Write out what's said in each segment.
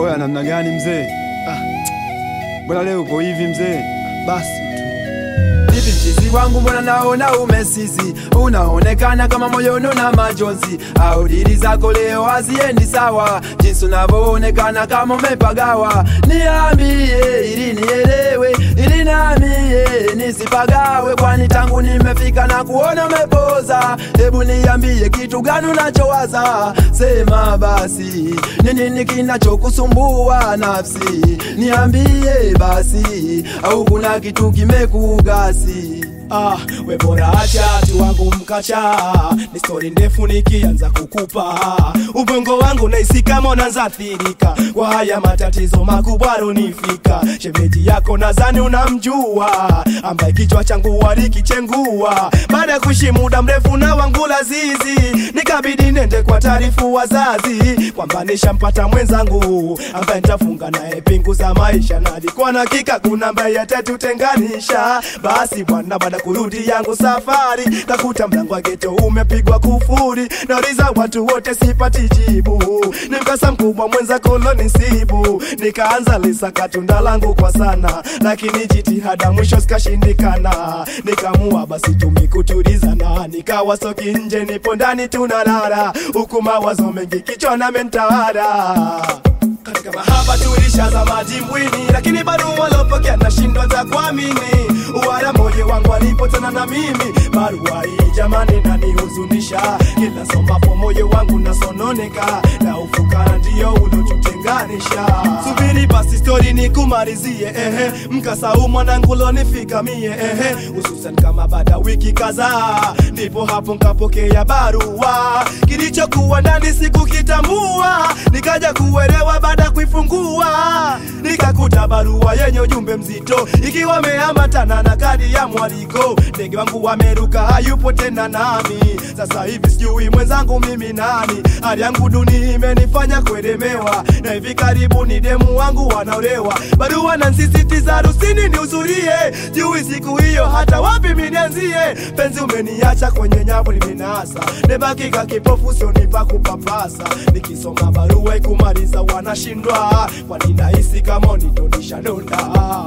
Oya, namna gani mzee? Ah, mbona leo upo hivi mzee? Basi tu Hivi mchizi wangu mbona naona umesizi, unaonekana kama moyoni na majonzi, au dili zako leo haziendi sawa, jinsi unavyoonekana kama umepagawa. Niambie ili nielewe, ili namie nisipagawe, kwani tangu nimefika na kuona umepoza. Hebu niambie kitu gani unachowaza, sema basi, ni nini kinachokusumbua nafsi? Niambie basi, au kuna kitu kimekugasi? Ah, we bora acha tu wangu mkacha, ni stori ndefu nikianza kukupa ubongo wangu naisi kama unaanza athirika kwa haya matatizo makubwa runifika. Shemeji yako nadhani unamjua, ambaye kichwa changu walikichengua baada ya kuishi muda mrefu na wangu lazizi, nikabidi nende kwa taarifu wazazi kwamba nishampata mwenzangu ambaye nitafunga naye pingu za maisha, na alikuwa na hakika kuna ambaye atatutenganisha. Basi bwana, baada kurudi yangu safari, kakuta mlango wa geto umepigwa kufuri, nauliza watu wote sipati jibu, ni mkasa mkubwa mwenza kolonisibu, nikaanza lisaka tunda langu kwa sana, lakini jitihada mwisho zikashindikana, nikamua basi tumikutulizana, nikawa soki nje, nipo ndani tunalala, huku mawazo mengi kichwa na mentawala katika mahaba tulishaza madimbwini, lakini bado walopokea nashindwa za kuamini. Wala moyo wangu alipotana na mimi, barua hii jamani nanihuzunisha. Kila somapo moyo wangu nasononeka, na ufukara ndio ulotutenganisha. Subiri basi stori nikumalizie, ehe, mkasa huu mwanangu lonifika mie, ehe, hususan kama baada wiki kadhaa, ndipo hapo nkapokea barua, kilichokuwa ndani sikukitambua, nikaja kuelewa baada ya kuifungua nikakuta barua yenye ujumbe mzito ikiwa meambatana na kadi ya mwaliko. Ndege wangu wameruka, hayupo tena nami. Sasa hivi sijui mwenzangu mimi nani. Hali yangu duni imenifanya kuelemewa, na hivi karibuni demu wangu wanaolewa. Barua na nsisitiza harusini nihudhurie, jui siku hiyo hata wapi minianzie. Penzi umeniacha kwenye nyavu limenasa, nebakika kipofu sionipa kupapasa. Nikisoma barua ikumaliza wanashindwa, kwani nahisi kama unitonisha donda.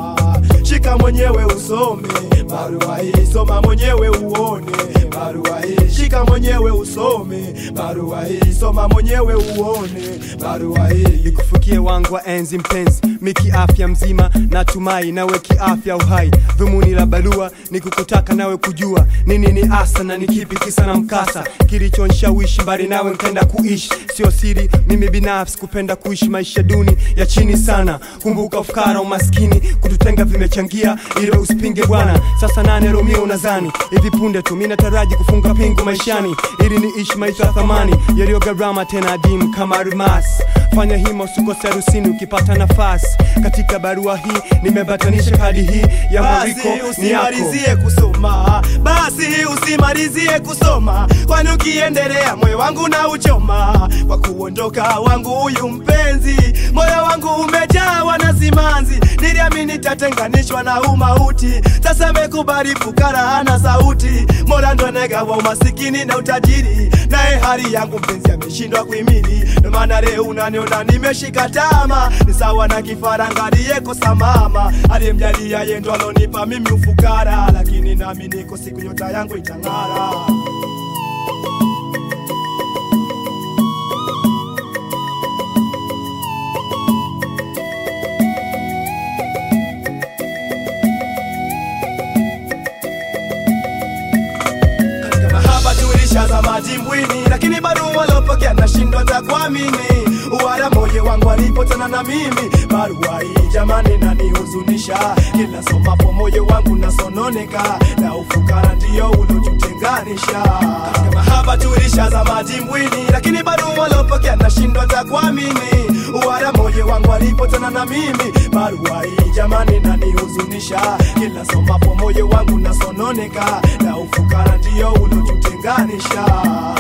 Shika mwenyewe usome barua hii, soma mwenyewe uone barua hii. Shika mwenyewe usome barua hii, soma mwenyewe uone barua hii. Nikufikie wangu wa enzi mpenzi, miki afya mzima, natumai nawe kiafya uhai. Dhumuni la barua ni kukutaka nawe kujua nini ni asa na ni kipi kisa na mkasa kilichonishawishi mbali nawe nkenda kuishi. Sio siri, mimi binafsi kupenda kuishi maisha duni ya chini sana. Kumbuka ufukara, umaskini, kututenga vimechangia, ili usipinge bwana. Sasa nane Romeo unazani hivi punde tu, mimi nataraji kufunga pingu maishani, ili niishi maisha ya thamani yaliyo gharama tena adimu kama almasi. Fanya hima usikose harusini ukipata nafasi. Katika barua hii nimebatanisha kadi hii ya mwariko Basi ni yako. usimalizie kusoma, basi usimalizie kusoma, kwani ukiendelea moyo wangu na uchoma kwa kuondoka wangu huyu mpenzi. Moyo wangu umejawa na simanzi, niliamini tatenganishwa na umauti. Sasa mekubali fukara hana sauti, mola ndo negawa umasikini na utajiri, naye hali yangu mpenzi ameshindwa kuhimili. Ndo maana leo unaniona nimeshika tama, ni sawa na kifaranga aliyekosa mama, aliyemjalia yeye ndo alonipa mimi ufukara, lakini nami niko siku nyota yangu itang'ara. katika mahaba tulishaza madimbwini, lakini bado walopokea nashindwa za kuamini. Wala moyo wangu alipotana na mimi, barua hii jamani nanihuzunisha. Kila somapo moyo wangu nasononeka, na ufukara ndio ulotutenganisha. Katika mahaba tulishaza madimbwini, lakini bado walopokea nashindwa za kuamini. Wala moyo wangu alipotana na mimi, barua hii jamani nanihuzunisha. Kila somapo moyo wangu nasononeka, na ufukara ndio ulotutenganisha.